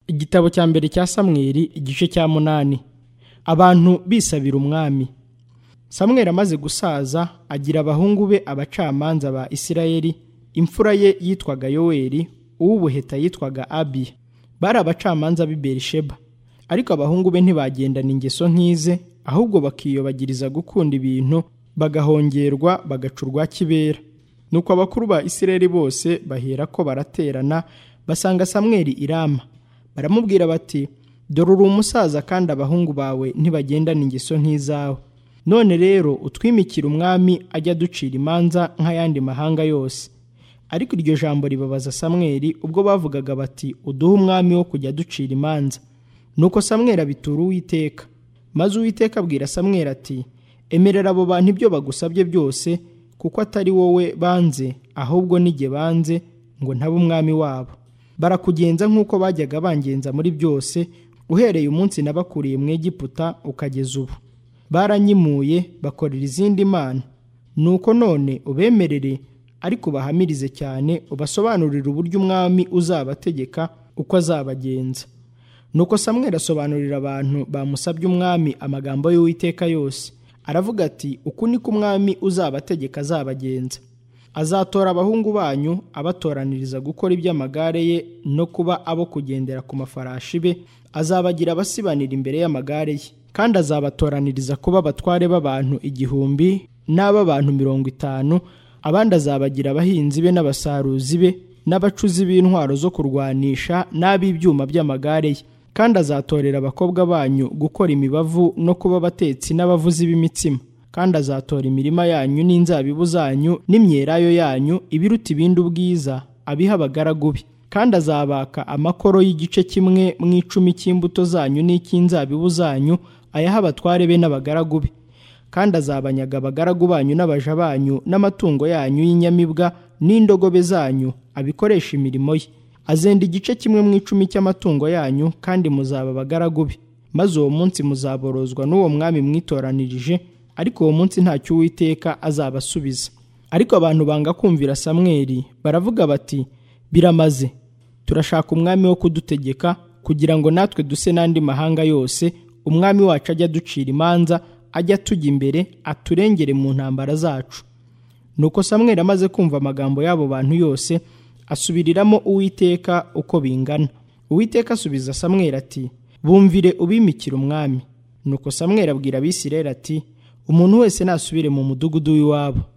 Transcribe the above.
igitabo cya mbere cya samweri igice cya munani abantu bisabira umwami samweri amaze gusaza agira abahungu be abacamanza ba isirayeli imfura ye yitwaga yoweri uw'ubuheta yitwaga abiya bari abacamanza b'i berisheba ariko abahungu be ntibagendana ingeso nk'ize ahubwo bakiyobagiriza gukunda ibintu bagahongerwa bagaca urwa kibera nuko abakuru ba isirayeli bose bahera ko baraterana basanga samweri irama baramubwira bati dore uri umusaza kandi abahungu bawe ntibagendana ingeso nk'izawe none rero utwimikira umwami ajya aducira imanza nk'ayandi mahanga yose ariko iryo jambo ribabaza samweri ubwo bavugaga bati uduhe umwami wo kujya aducira imanza nuko samweri abitura uwiteka maze uwiteka abwira samweri ati emerera abo bantu ibyo bagusabye byose kuko atari wowe banze ahubwo nige banze ngo ntabe umwami wabo barakugenza nk'uko bajyaga bangenza muri byose uhereye umunsi nabakuriye mu Egiputa ukageza ubu baranyimuye bakorera izindi mana nuko none ubemerere ariko ubahamirize cyane ubasobanurire uburyo umwami uzabategeka uko azabagenza nuko samweri asobanurira abantu bamusabye umwami amagambo y'uwiteka yose aravuga ati uku niko umwami uzabategeka azabagenza azatora abahungu banyu abatoraniriza gukora iby'amagare ye no kuba abo kugendera ku mafarashi be azabagira abasibanira imbere y'amagare ye kandi azabatoraniriza kuba abatware b'abantu igihumbi n'ab'abantu mirongo itanu abandi azabagira abahinzi be n'abasaruzi be n'abacuzi b'intwaro zo kurwanisha n'ab'ibyuma by'amagare ye kandi azatorera abakobwa banyu gukora imibavu no kuba abatetsi n'abavuzi b'imitsima kandi azatora imirima yanyu n'inzabibu zanyu n'imyelayo yanyu ibiruta ibindi ubwiza abiha abagaragu be kandi azabaka amakoro y'igice kimwe mu icumi cy'imbuto zanyu n'icy'inzabibu zanyu ayaha abatware be n'abagaragu be kandi azabanyaga abagaragu banyu n'abaja banyu n'amatungo yanyu y'inyamibwa n'indogobe zanyu abikoresha imirimo ye azenda igice kimwe mu icumi cy'amatungo yanyu kandi muzaba abagaragu be maze uwo munsi muzaborozwa n'uwo mwami mwitoranirije ariko uwo munsi ntacyo uwiteka azabasubiza ariko abantu banga kumvira samweri baravuga bati biramaze turashaka umwami wo kudutegeka kugira ngo natwe duse n'andi mahanga yose umwami wacu ajya aducira imanza ajya atujya imbere aturengere mu ntambara zacu nuko samweri amaze kumva amagambo y'abo bantu yose asubiriramo uwiteka uko bingana uwiteka asubiza samweri ati bumvire ubimikira umwami nuko samweri abwira abisirayeli ati umuntu wese nasubire mu mudugudu w'iwabo